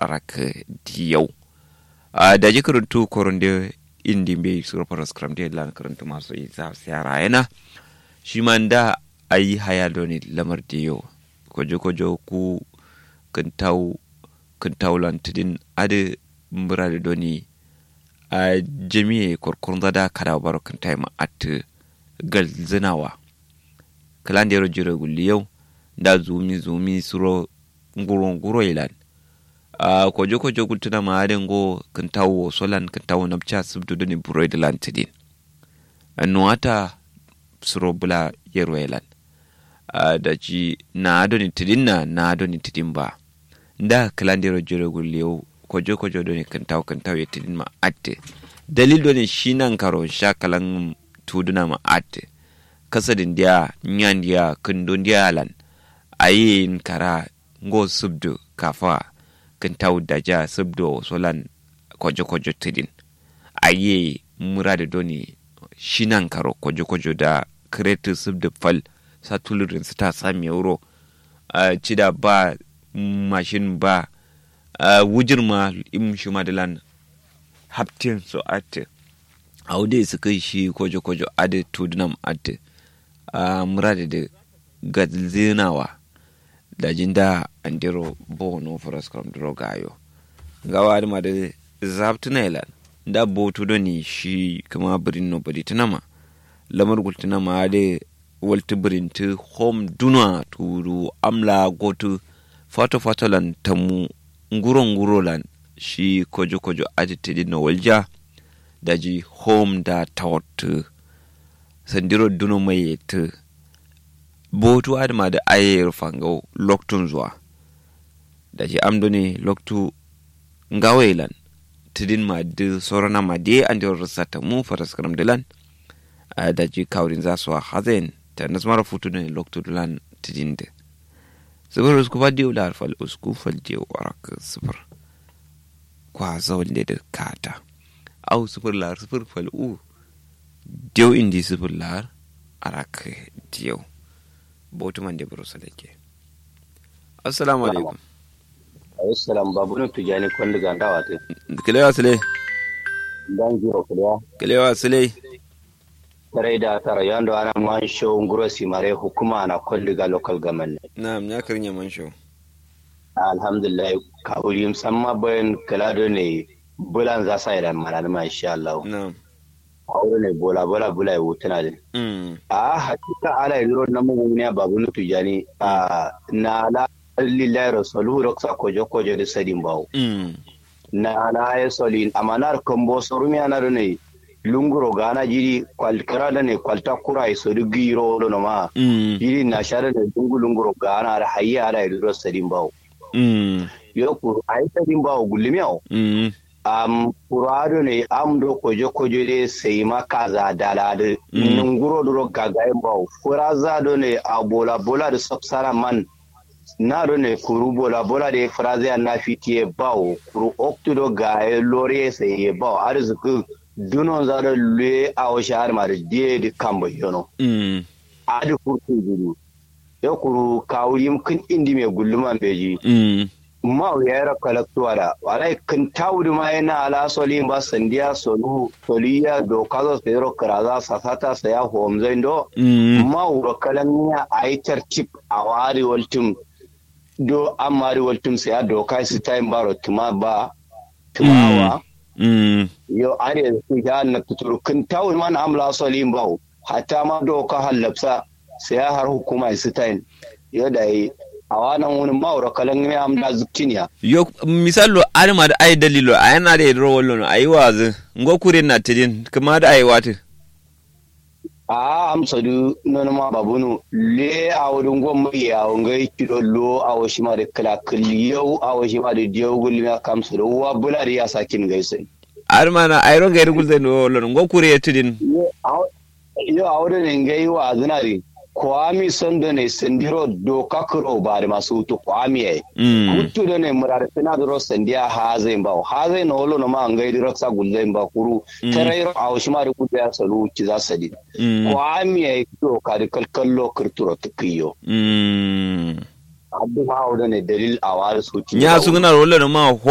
arak diyau a da ji karantu koronde indi be sura paras kram de lan karantu masu isa siyara yana shi man da ayi haya doni lamar diyau kojo kojo ku kantau kantau lan tidin ade mbura da doni a jami'e korkon zada kada baro kantai ma at galzinawa kalan da jira gulli yau da zumi zumi suro nguro nguro ilan a kojo kojo gultuna ma aden go kantawo solan kantawo napcha subdu doni buro da lan tidin nuwata suro bula yero ilan da ji na adoni tidin na na adoni tidin ba da kalan da jira gulli yau kojo kojo doni kantawo kantawo ya tidin ma atte dalil doni shi nan karo sha kalan tuduna ma atte kasadin dia nyan dia kundun dia lan ayin kara ngo subdu kafa kantawo daja subdu solan kojo kojo tidin aye murade doni shi nan karo kojo kojo da kretu subdu fal satulurin su ta sami euro uh, cida ba mashin ba uh, wujir ma im shi madalan haptin so ate aude su kai shi kojo kojo ade tudunam ate uh, murade da gadzinawa da jinda andiro bono foras kam dro gayo gawa ma da zabtuna ilan da botu doni shi kama birin no bari tunama lamar gultuna ma ade walti birinti hom duna turu amla gotu fato fato lan tamu nguro nguro lan shi kojo kojo aditidi no walja daji hom da tawat sandiro duno mai yete botu adama da ayer fango loktun zuwa daji amdo ne loktu ngawelan tidin ma de sorana ma de andir rasata mu faraskaram dilan daji kawrin za su hazen ta nasmara futu ne loktu dilan tidin de sifir usku faddi ular fal usku falje warak sifir kwa zawal da kata au sifir lar sifir fal u dew indi sifir lar arak dew botu man de bro salake assalamu alaikum assalam babu no tujani kwanda ganda wate kilewa sile dan jiro kulewa kilewa sile tare da tara yando ana man show nguro simare hukuma na kwanda ga local government na'am ya karnya man show alhamdulillah ka uri musamman bayan kalado ne bulan za sa idan malal ma insha Allah na'am aure ne bola bola bula ya wutuna din mm a hakika ala yiro na mun ne babu no tujani a na la lillahi rasulu roksa kojo kojo da sadin bawo mm na na ya solin amanar kambo sorumi anar ne lunguro gana jiri kwalkara da ne kwalta kura ya sodu giro no ma mm jiri na share da dungu lunguro gana da hayya ala yiro sadin bawo mm yo ku ai sadin bawo gulmiyo mm am kurado ne am do kojo kojo de sai maka za dalade Mm. nunguro duro gagayen bawo furaza do ne a bola bola da sabsara man na do ne kuru bola bola de fraze na fitiye bawo kuru oktu do gaye lore sai ye bawo arzikin dunon za da lue a washe har ma da die di kambo yono mm adi kurtu gudu ya kuru kawurim kin indi me gulluman beji mm ma ya yara kalaktuwa da walai kan tawuri ma yana ala soli ba sandiya solu soliya do kazo sayro karaza sasata saya homzai do mm ma wuro kalan ya aitar chip a wari waltum do amari waltum saya do kai su time baro tuma ba tumawa mm yo are su ya na tuturu kan tawuri ma na amla soli ba hatta ma do ka halapsa saya har hukuma su time yo da yi a wannan wani ma'aura kalan ne amda zukkiniya yo misalo adama da ai dalilo a yana da yadda wallo no ayi wazi ngo kure na tidin kuma da ayi wati a amsa du nono ma babunu le a wurin gwamma ya wanga kido lo a washi ma da kala yau a washi ma da diyo gulmi a kamsa da wa bula da ya sakin gaisa adama na ai ronga yadda gulzai no wallo ngo kure ya tidin yo a wurin ne gai wa zinari kwami son da ne sandiro doka kuro ba da masu hutu kwami ya mm hutu da ne murar fina da ros sandiya ha zai ba ha zai na wolo na ma an gai da sa gulzai ba kuru Mm. tarairo a washi ma da kudu ya salu ki za sadi mm kwami ya doka da kalkallo kirturo tukiyo mm abdu ma ne dalil a wari su nya sungana wallo no ma